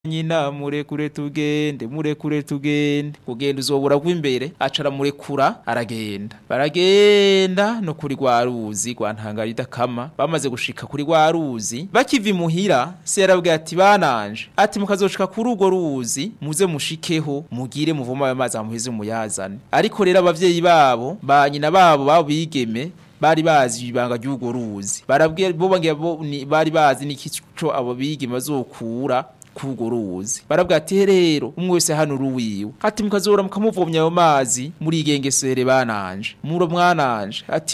nyina murekure tugende murekure tugende kugenda uzobura rw'imbere acara murekura aragenda baragenda no kuri rwa ruzi rwa ntangarida kama bamaze gushika kuri rwa ruzi bakiva imuhira se yarabwiye ati bananje ati mukazoshika kuri urwo ruzi muze mushikeho mugire muvoma ayo mazi amuheze muyazane ariko rero abavyeyi babo ba nyina babo babo bigeme bari bazi ibanga ry'urwo ruzi barabwiye bo bangiye bo ni- bari bazi n'ikico abo bigeme bazokura kurwo ruzi barabwira ati rero umwe wese hano uruwiwe ati mukazora mukamuvomya ayo mazi murigengesere bananje muro mwananje ati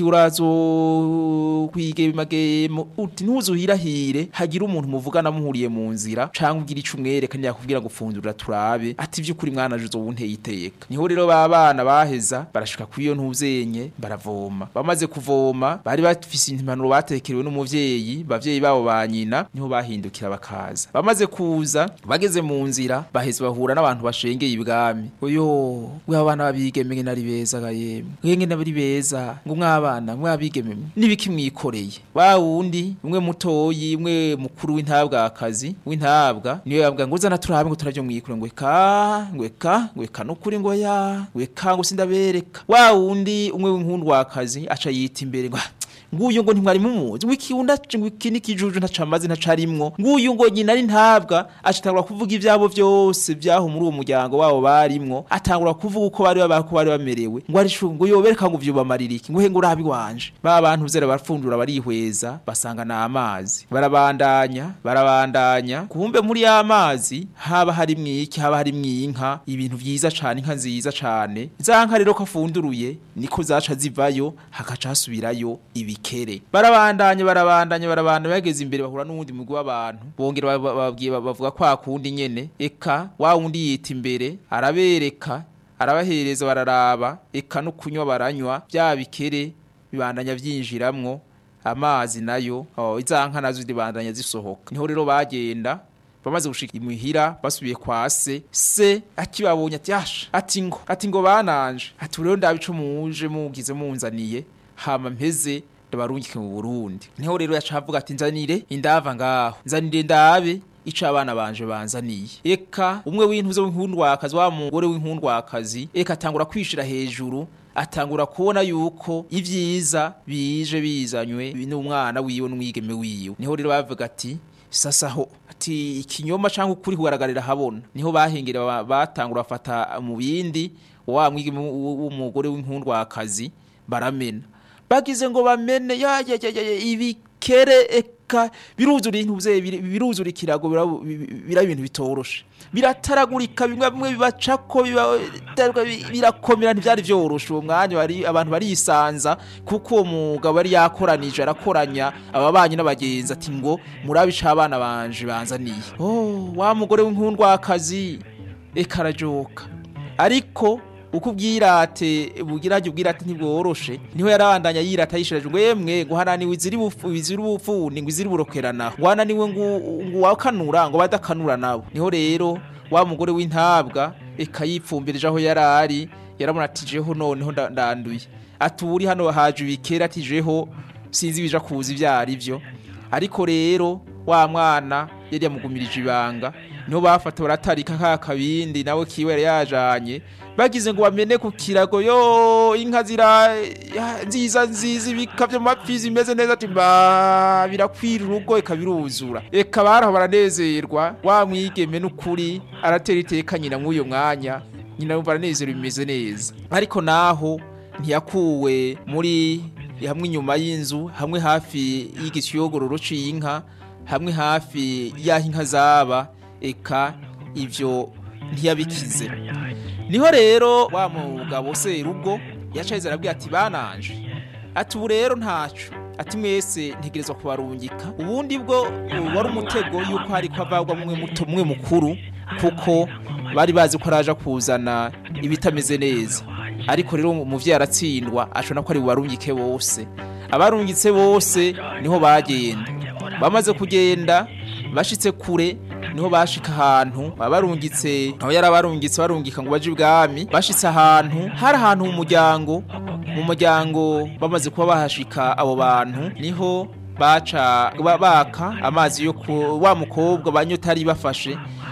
urazo kwigemagemo uti ntuzuhirahire hagira umuntu muvugana muhuriye mu nzira canke ugira ico umwereka ntiyakubwira ngo fundurira turabe ati vy'ukuri mwananje uzobunteye iteka niho rero ba bana baheza barashika kwiyo ntuzenye baravoma bamaze kuvoma bari bafise impanuro batekerewe n'umuvyeyi bavyeyi babo ba nyina niho bahindukira bakaza bamaze kuza bageze mu nzira baheze bahura n'abantu bashengeye ibwami oyo we abana babigeme nari beza ga yemwe mwenge nabari beza ngo mwabana mwabigeme nibiki mwikoreye wa wundi umwe mutoyi umwe mukuru w'intabwakazi w'intabwa niyo yabwa ngo uzana turabe ngo turavyo mwikure ngo eka ngo eka ngo eka nukuri ngo ya ngo eka ngo sindabereka wa wundi umwe w'inkundwakazi aca yita imbere ngo "Ah, nguyu ngo ntimwari mumuzi ngo ikiunda ngo iki n'ikijuju ntacamazi ntacarimwo nguyu ngo nyina ari ntabwa acitangura kuvuga ivyabo vyose vyaho muri uwo muryango wabo barimwo atangura kuvuga uko bari babaho uko bari bamerewe ngo ari shu ngo yobereka ngo vyubamarira iki ngo he ngo urabi wanje ba bantu zera barafundura barihweza basanga na amazi barabandanya barabandanya kumbe muri ya mazi haba hari mwiki haba hari mwinka ibintu vyiza cane inka nziza cane za nka rero ko afunduruye niko zaca zivayo hakaca hasubirayo ibikere barabandanya barabandanya barabandanya bageze imbere bahura n'uwundi mugwi w'abantu bongera ba- ba- babwiye ba- bavuga kwa kundi nyene eka wa wundi yita imbere arabereka arabahereza bararaba eka no kunywa baranywa bya bikere bibandanya vyinjiramwo amazi nayo oh, iza nka nazo zibandanya zisohoka niho rero bagenda bamaze gushika imuhira basubiye kwa se se akibabonye ati yasha ati ngo ati ngo bananje ati rero ndabe ico muje mugize munzaniye hama mpeze ndabarungike mu Burundi niho rero yaca avuga ati nzanire indava ngaho nzanire ndabe ico abana banje banzaniye eka umwe w'intuze w'inkundwakazi wa mugore w'inkundwakazi eka atangura kwishira hejuru atangura kubona yuko ivyiza bije bizanywe n'umwana wiwe n'umwigeme wiwe niho rero bavuga ati sasa ho ati ikinyoma canke ukuri kugaragarira habona niho bahengera ba- batangura bafata mu bindi wa mwigeme w- w'umugore w'inkundwakazi baramena bagize ngo bamene ya ya ya, ya, ya ibikere eka biruzura intuvye biruzura ikirago bira- bi- bira ibintu bitoroshe birataragurika bimwe bimwe bibacako biba- biba- birakomera ntivyari vyoroshe uwo mwanya bari abantu barisanza kuko uwo mugabo yari yakoranije arakoranya ababanyi n'abagenzi ati ngo murabe ico abana banje banzaniye oh wa mugore w'inkundwakazi eka arajoka ariko uko ubwirate bugirage ubwirate ntibworoshe niho yarabandanya yirata yishireje ngo yemwe ngo hananiwe iziri bufu iziri bufuni ngo iziri burokerana ngo hananiwe ngo ngo wakanura ngo badakanura nabo niho rero wa mugore w'intabwa eka yipfumbirije aho yarari yaramuratijeho noneho nda- ndanduye ati uri hano haje ibikera atijeho sinzi bija kuza ivyo ari vyo ariko rero wa mwana yari yamugumirije ibanga niho bafata baratarika ka kabindi nawe kiwe yari yajanye bagize ngo bamene ku kirago yo inka zira ya, nziza nziza ibikavyo mapfi zimeze neza ati ba birakwira urugo eka biruzura eka baraho baranezerwa wa mwigeme n'ukuri aratera iteka nyina mw'uyo mwanya nyina yumva aranezerwa bimeze neza ariko naho ntiyakuwe muri hamwe inyuma y'inzu hamwe hafi y'igisiyogororo c'inka hamwe hafi y'aho inka zaba eka ivyo ntiyabikize niho rero wa mugabo serugo yacaheze arabwira ati bananje ati ubu rero ntaco ati mwese ntegerezwa kubarungika ubundi bwo uh, wari umutego yuko hariko avagwa mwe muto mwe mukuru kuko bari bazi ko araja kuzana ibitameze neza ariko rero umuvyeyi aratsindwa ashobora ko ari bubarungike bose abarungitse bose niho bagenda bamaze kugenda bashitse kure niho bashika ahantu abarungitse aho yari abarungitse barungika ngo baje ibwami bashitse ahantu hari ahantu mu muryango mu muryango bamaze kuba bahashika abo bantu niho baca ba- baka amazi yo ku wa mukobwa banyotari bafashe